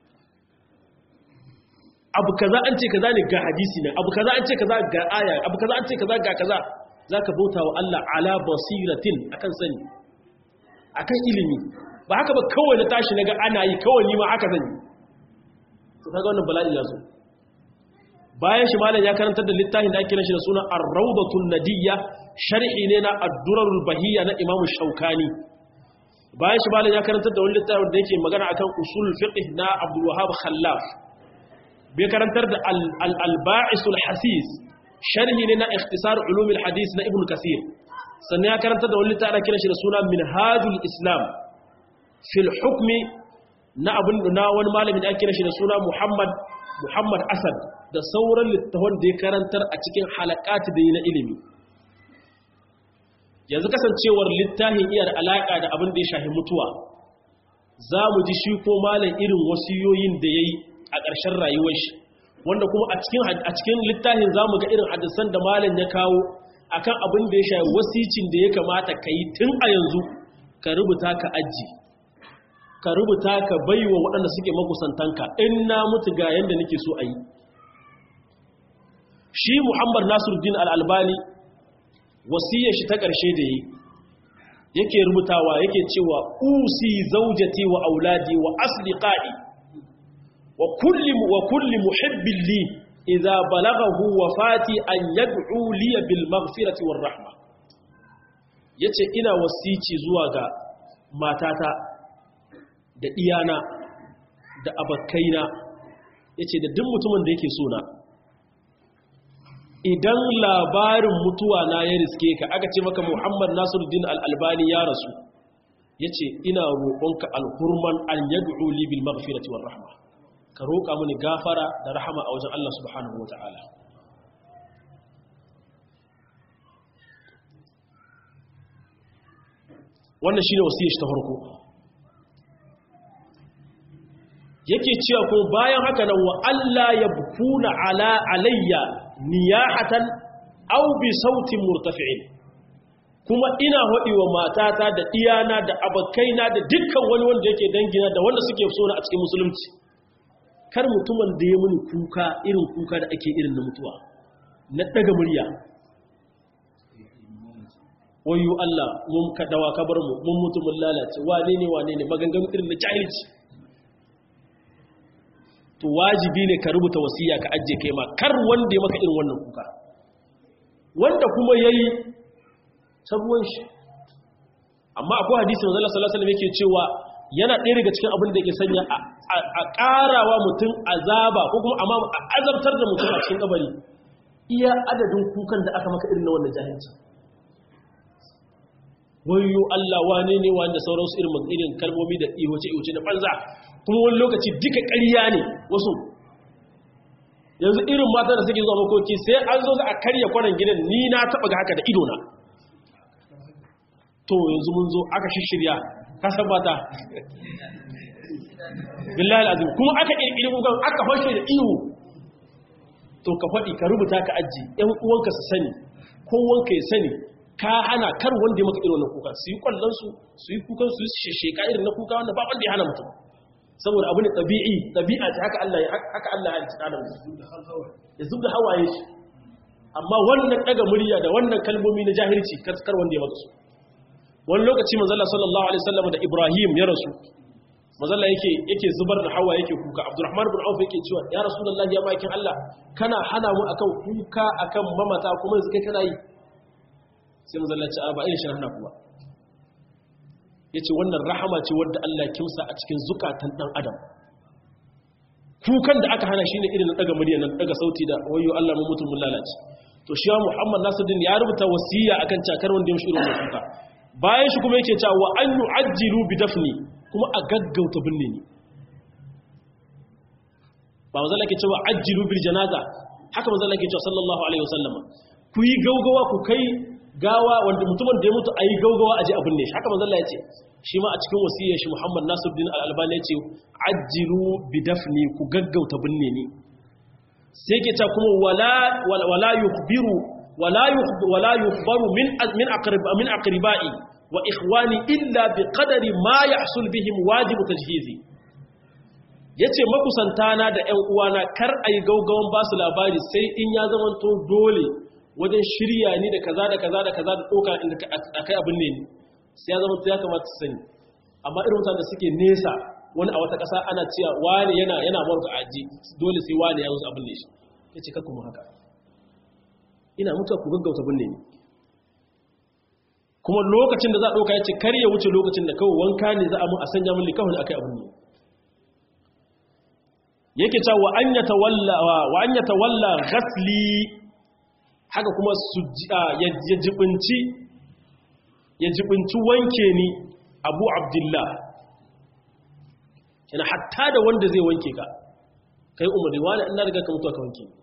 abu kaza an ce kaza ne ga hadisi nan abu kaza an ce kaza ga aya abu kaza an ce kaza ga kaza za ka bauta wa Allah ala basiratin akan sani akan ilimi ba haka ba kawai na tashi na ga ana yi kawai ni ma haka zan yi to kaga wannan bala'i ya zo bayan shi malam ya karantar da littafin da ake kiran shi da suna ar-rawdatun nadiyya sharhi ne na ad-durarul bahiyya na Imam Shaukani bayan shi malam ya karantar da wani littafin da yake magana akan usul fiqh na Abdul Wahhab Khallaf bai karantar da al-ba'isul hasis sharhi ne na ikhtisar ulum al-hadith na Ibn Kathir sannan ya karantar da wani littafin da kiran shi da suna Minhajul Islam fil hukmi na abin na wani malami da ake kiran shi da suna Muhammad Muhammad Asad da sauran littafan da ya karantar a cikin halakati da yi na ilimi yanzu kasancewar littafin iya da alaƙa da abin da ya shafi mutuwa za mu ji shi ko malam irin wasiyoyin da ya yi a ƙarshen rayuwar shi wanda kuma a cikin littafin za mu ga irin hadisan da malam ya kawo akan abin da ya shafi wasicin da ya kamata ka yi tun a yanzu ka rubuta ka aji ka rubuta ka baiwa waɗanda suke makusantanka in na mutu ga yadda nake so a yi shi muhammad nasiruddin al'albani wasiyar shi ta ƙarshe da yi yake rubutawa yake cewa usi zaujati wa auladi wa asliqai wa kulli wa kulli muhibbin li idza balaghahu wafati an yad'u li bil maghfirati war rahma yace ina wasici zuwa ga matata da iyana da abakkaina yace da duk mutumin da yake so na idan labarin mutuwa na ya riske ka aka ce maka muhammad nasiruddin al'albani ya rasu ya ce ina roƙonka alhurman an yad'u li bil maghfirati war rahma ka roƙa mini gafara da rahama a wajen Allah subhanahu wata'ala wannan shine wasiyar shi ta farko yake cewa ko bayan haka nan wa Allah ya bukuna ala alayya niyahatan aw bi sautin murtafi'in kuma ina haɗi wa matata da iyana da abokaina da dukkan wani wanda yake dangina da wanda suke so na a cikin musulunci kar mutumin da ya muni kuka irin kuka da ake irin na mutuwa na daga murya wayo Allah mun ka dawa ka bar mu mun mutu mun lalace wane ne wane ne maganganu irin na jahilci to wajibi ne ka rubuta wasiya ka ajje kai ma kar wanda ya maka irin wannan kuka wanda kuma yayi sabuwan shi amma akwai hadisi manzo Allah sallallahu alaihi wasallam yake cewa yana ɗaya daga cikin abin da yake sanya a ƙarawa mutum azaba ko kuma amma a azabtar da mutum a cikin kabari iya adadin kukan da aka maka irin na wannan jahilci wayo Allah wane ne wanda sauransu irin irin kalmomi da iwace iwace da banza kuma wani lokaci duka ƙarya ne wasu yanzu irin mata da suke zuwa makoki sai an zo za a karya kwanan gidan ni na taɓa ga haka da idona to yanzu mun zo aka shishirya ka san mata billahi alazim kuma aka kirkiri kukan aka fashe da ihu to ka faɗi ka rubuta ka aji ɗan uwanka su sani kowanka ya sani ka hana kar wanda ya maka irin wannan kuka su yi kwallon su su yi kukan su yi sheka irin na kuka wanda ba wanda ya hana mutum saboda abu ne ɗabi'i ɗabi'a ce haka Allah ya haka Allah ya halitta adam ya zub da hawaye shi amma wannan ɗaga murya da wannan kalmomi na jahilci kar wanda ya maka su wani lokaci manzala sallallahu alaihi wasallam da Ibrahim ya rasu manzala yake yake zubar da hawa yake kuka Abdurrahman ibn Auf yake cewa ya Rasulullahi ya bakin Allah kana hana mu akan kuka akan mamata kuma yanzu kai kana yi sai manzala ya ce a ba irin shi hana ku ba yace wannan rahama ce wadda Allah ya kimsa a cikin zukatan dan adam kukan da aka hana shine irin daga murya nan daga sauti da wayo Allah mu mutum mun lalace to shi Muhammad Nasiruddin ya rubuta wasiya akan cakar wanda ya mishi irin kuka bayan shi kuma yake cewa wa an yu'ajjilu bi dafni kuma a gaggauta binne ni ba manzo Allah ke cewa ajjilu bil janaza haka manzo Allah ke cewa sallallahu alaihi wasallam ku yi gaugawa ku kai gawa wanda mutumin da ya mutu ayi gaugawa aje a binne shi haka manzo Allah ya ce shi ma a cikin wasiyar shi Muhammad Nasiruddin Al-Albani ya ce ajjilu bi dafni ku gaggauta binne ni sai ke ta kuma wala wala yukhbiru wala wala yukhbaru min min aqrib min aqribai wa ikhwani illa bi qadari ma yahsul bihim wajibu tajhizi yace makusantana da ƴan uwana kar ayi gaugawan basu labari sai in ya zamanto dole wajen shirya ni da kaza da kaza da kaza da doka inda akai abin ne sai ya zamanto ya kamata su sani amma irin mutanen da suke nesa wani a wata ƙasa ana cewa wani yana yana barka aji dole sai wani ya musu abin ne shi yace ka kuma haka ina mutuwa ku gaggauta binne ni kuma lokacin da za a ɗauka ya ce kar ya wuce lokacin da kawai wanka ne za a mun a sanya mun likawar da aka yi abin ne yake cewa wa an ya tawalla gasli haka kuma ya jibinci ya jibinci wanke ni abu abdullah yana hatta da wanda zai wanke ka kai umarni wani ina riga ka mutuwa ka wanke ni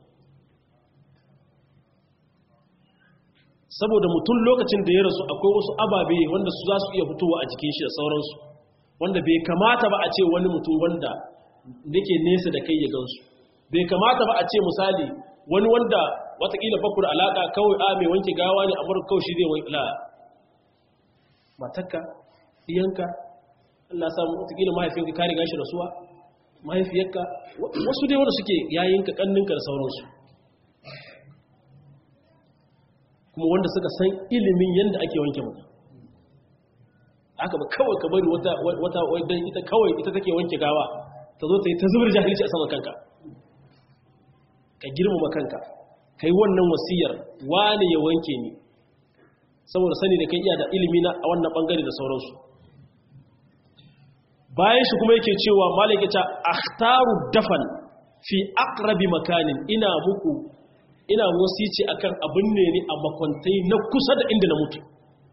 saboda mutum lokacin da ya rasu akwai wasu ababe wanda su za su iya fitowa a jikin shi da sauransu wanda bai kamata ba a ce wani mutum wanda nake nesa da kai ya gansu bai kamata ba a ce misali wani wanda watakila bakur alaka kawai a mai wanke gawa ne amma kawai shi zai wanke la matakka iyanka Allah samu watakila mahaifinka ka riga shi rasuwa mahaifiyarka wasu dai wanda suke yayinka kanninka da sauransu kuma wanda suka san ilimin yadda ake wanke mutum aka ba kawai ka bari wata wadda ita kawai ita take wanke gawa ta zo ta yi ta zubar jahilci a saman kanka ka girmama kanka ka yi wannan wasiyar wane ya wanke ni saboda sani da kai iya da ilimi na a wannan bangare da sauransu bayan shi kuma yake cewa malaka ta akhtaru dafan fi aqrabi makanin ina muku ina wasici akan abin ne ni a makwantai na kusa da inda na mutu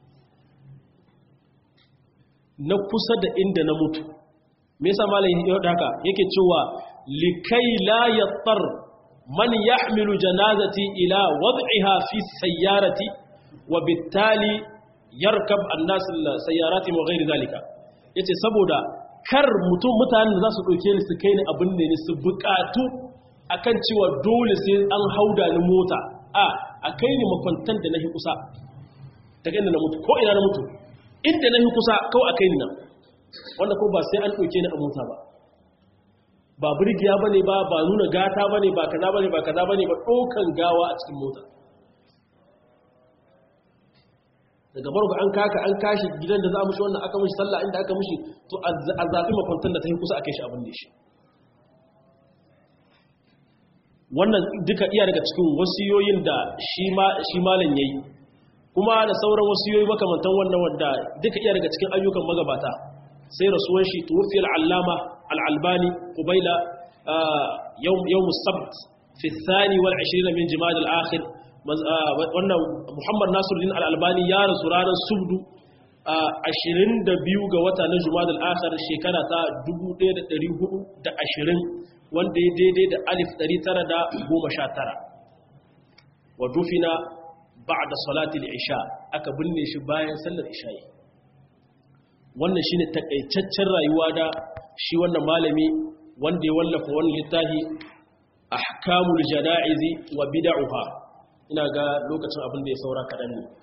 na kusa da inda na mutu me yasa malai ya haka yake cewa likai la yattar man yahmilu janazati ila wad'iha fi sayyarati wa bittali yarkab an-nas sayyarati wa ghairi zalika yace saboda kar mutum mutanen da za su dauke ni su kai ni abin ne ni su bukatu akan cewa dole sai an hauda ni mota a a kai ni makwantan da na hi kusa daga inda na mutu ko ina na mutu inda na hi kusa kawai a kai ni nan wanda ko ba sai an ɗauke ni a mota ba ba birgiya ba ne ba ba nuna gata ba ne ba kaza ba ne ba kaza ba ne ba ɗaukan gawa a cikin mota daga bargo an kaka an kashi gidan da za a mushi wannan aka mushi sallah inda aka mushi to a zaɓi makwantan da ta yi kusa a kai shi abin da shi wannan duka iya daga cikin wasiyoyin da shi malam ya yi kuma da sauran wasiyoyi makamantan wannan wadda duka iya daga cikin ayyukan magabata sai rasuwan shi tuwufiyar allama al'albani kubaila yau musabt fi thani wal 20 min jima'ad al-akhir wannan muhammad nasiruddin al'albani ya rasu ranar subdu a 22 ga wata na juma'ad al-akhir shekara ta 1420 wanda ya daidai da alif 919 wa dufina ba'da salatil isha aka binne shi bayan sallar isha'i wannan shine takaitaccen rayuwa da shi wannan malami wanda ya wallafa wannan littafi ahkamul jana'izi wa bid'uha ina ga lokacin abin da ya saura kadan ne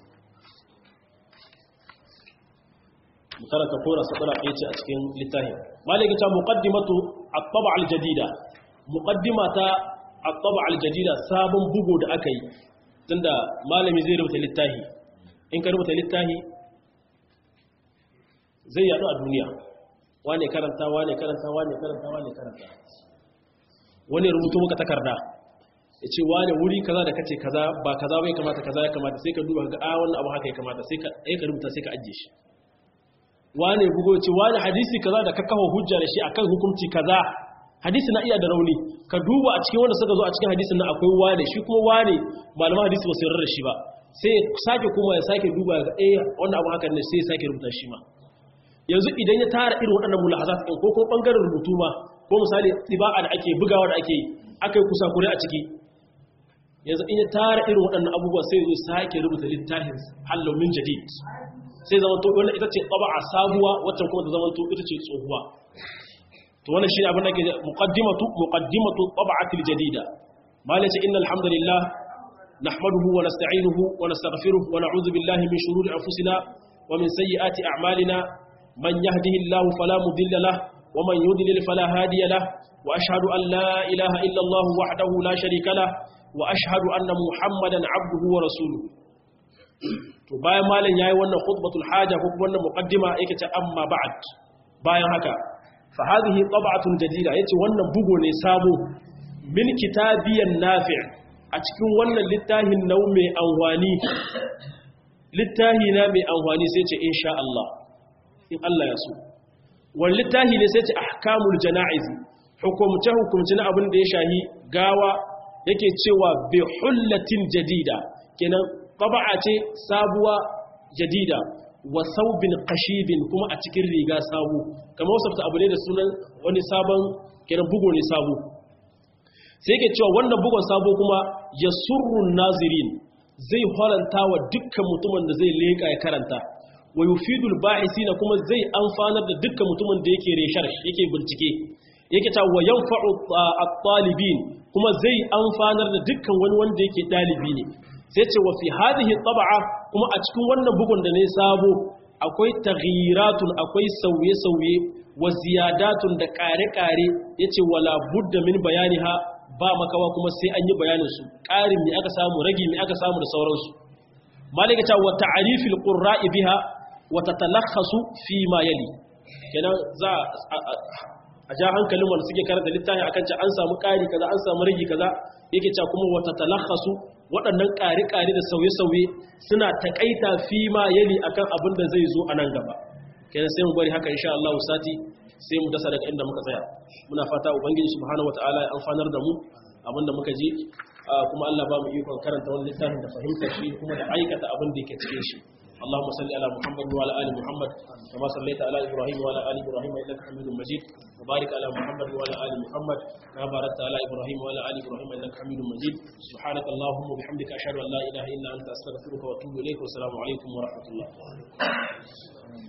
mukaranta kora sadara ɗaya ce a cikin littafin malami ta muqaddimatu at-tab'a al-jadida muqaddimata at-tab'a al-jadida sabon bugu da aka yi tunda malami zai rubuta littafi in ka rubuta littafi zai yadu a duniya wane karanta wane karanta wane karanta wane karanta wani rubuto maka takarda ya ce wane wuri kaza da kace kaza ba kaza bai kamata kaza ya kamata sai ka duba ga a wannan abu haka ya kamata sai ka ka rubuta sai ka ajiye shi wane bugo ce wane hadisi kaza da ka kawo hujja da shi akan hukunci kaza hadisi na iya da rauni ka duba a cikin wanda suka zo a cikin hadisin nan akwai wane shi kuma wane malaman hadisi ba su yarda da shi ba sai ya sake kuma ya sake duba ga eh wannan abu haka ne sai ya sake rubuta shi ma yanzu idan ya tara irin waɗannan mulahazat ɗin ko kuma ɓangaren rubutu ma ko misali tsiba'a da ake bugawa da ake aka yi kusa kure a ciki yanzu in ya tara irin waɗannan abubuwa sai zai sake rubuta littafin hallomin jadid sai zama to wannan ita ce a sabuwa waccan kuma ta zama to ita ce tsohuwa to wannan shi abin da ke muqaddimatu muqaddimatu tab'atil jadida malai ce innal hamdalillah nahmaduhu wa nasta'inuhu wa nastaghfiruh wa na'udhu billahi min shururi anfusina wa min sayyiati a'malina من يهده الله فلا مضل له ومن يضلل فلا هادي له وأشهد أن لا إله إلا الله وحده لا شريك له وأشهد أن محمدا عبده ورسوله to bayan malam yayi wannan khutbatul haja ko wannan muqaddima yake ta amma ba'd bayan haka fa hadhihi tab'atun jadida yace wannan bugo ne sabo min kitabiyan nafi' a cikin wannan littafin nau mai anwani littafi na mai anwani sai ce insha Allah in Allah ya so wani littafi ne sai ce ahkamul jana'izi hukumce hukumce na abin da ya shahi gawa yake cewa bi hullatin jadida kenan taba'a ce sabuwa jadida wa saubin qashibin kuma a cikin riga sabo kamar wasafta abu ne da sunan wani sabon kenan bugo ne sabo sai yake cewa wannan bugon sabo kuma yasurrun nazirin zai faranta wa dukkan mutumin da zai leka ya karanta wa yufidul ba'isina kuma zai amfanar da dukkan mutumin da yake reshar yake bincike yake ta wa yanfa'u at-talibin kuma zai amfanar da dukkan wani wanda yake dalibi ne sai ce wa fi hadhihi tab'a kuma a cikin wannan bugun da ne sabo akwai taghiratun akwai sauye-sauye wa ziyadatun da kare-kare yace wala budda min bayaniha ba makawa kuma sai an yi bayanin su ƙarin me aka samu ragi me aka samu da sauransu malika ta wa ta'rifil qurra'i biha wata talakhasu fi ma yali kenan za a ja hankalin wanda suke karanta littafi akan ce an samu ƙari kaza an samu rigi kaza yake cewa kuma wata talakhasu waɗannan ƙari-ƙari da sauye-sauye suna taƙaita fi ma yali akan abin da zai zo a nan gaba kenan sai mu bari haka insha Allah sati sai mu dasa daga inda muka tsaya muna fata ubangiji subhanahu wataala ya amfanar da mu abin da muka ji kuma Allah ba mu ikon karanta wani littafin da fahimtar shi kuma da aikata abin da yake cikin shi اللهم صل على محمد وعلى ال محمد كما صليت على ابراهيم وعلى ال ابراهيم انك حميد مجيد وبارك على محمد وعلى ال محمد كما باركت على ابراهيم وعلى ال ابراهيم انك حميد مجيد سبحانك اللهم وبحمدك اشهد ان لا اله الا انت استغفرك واتوب اليك والسلام عليكم ورحمه الله